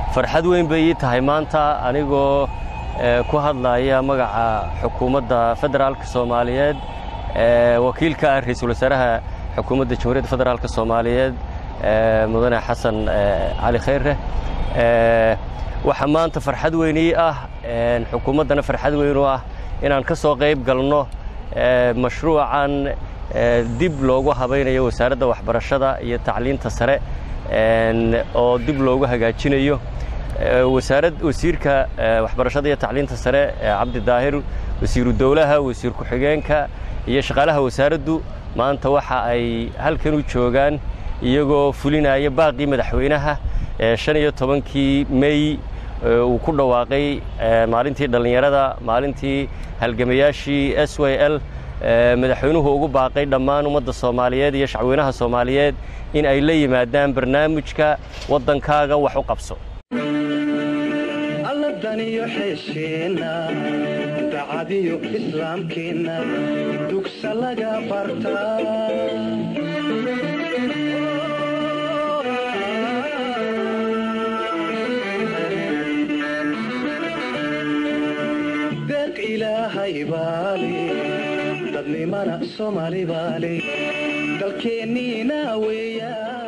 farxad weyn bay ii tahay maanta anigoo ku hadlaya magaca xukuumadda federaalka soomaaliyeed wakiilka ah ra-iisul wasaaraha xukuumadda jamhuuriyadda federaalk soomaaliyeed mudane xasan cali khayre waxaa maanta farxad weyn ii ah xukuumaddana farxad weyn u ah inaan ka soo qayb galno mashruucan dib loogu habaynayo wasaaradda waxbarashada iyo tacliinta sare oo dib loogu hagaajinayo wasaarad wasiirka waxbarashada iyo tacliinta sare cabdi daahir wasiiru dowlaha wasiir ku-xigeenka iyo shaqaalaha wasaaraddu maanta waxa ay halkan u joogaan iyagoo fulinaya baaqii madaxweynaha shan iyo tobankii mey uu ku dhawaaqay maalintii dhallinyarada maalintii halgamayaashii s y l madaxweynuhu ugu baaqay dhammaan ummadda soomaaliyeed iyo shacweynaha soomaaliyeed in ay la yimaadaan barnaamijka waddankaaga wax u qabso alladaniyo xeesheenna dacadiyo islaamkeenna dugsa laga bartaa deeq ilaahay baale dadnimana soomaali baale dalkeenniina weeyaa